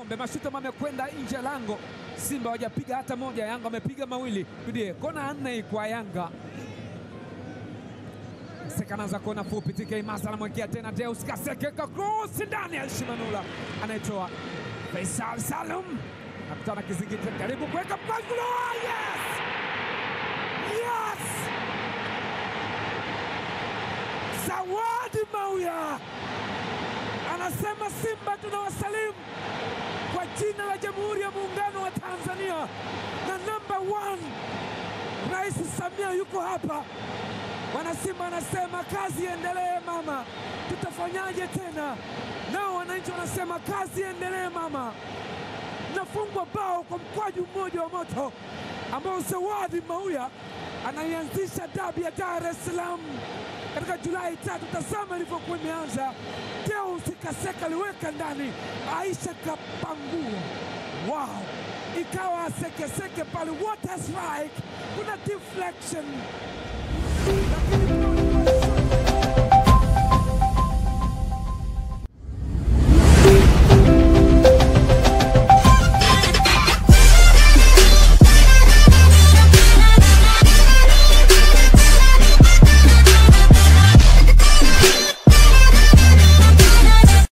Kombe. Mashuti ambayo amekwenda nje ya lango. Simba hawajapiga hata moja, Yanga wamepiga mawili. Tudie kona nne kwa Yanga. Kaseka anaanza kona fupi, TK Masa anamwekea tena Deus Kaseke, kakrosi ndani ya Shimanula anayetoa Faisal Salum nakutana kizingiti, karibu kuweka mpango. Yes! Yes! Zawadi Mauya anasema Simba tunawasalimu kwa jina la Jamhuri ya Muungano wa Tanzania na namba one, Rais Samia yuko hapa. Wanasimba anasema kazi iendelee mama, tutafanyaje tena? Nao wananchi wanasema kazi iendelee mama. Nafungwa bao kwa mkwaju mmoja wa moto ambao Zawadi Mauya anaianzisha dabi ya Dar es Salaam katika Julai tatu. Tazama ilivyokuwa imeanza. Deus Kaseka aliweka ndani, Aisha kapangua, wow, ikawa sekeseke pale, what a strike! Kuna deflection lakini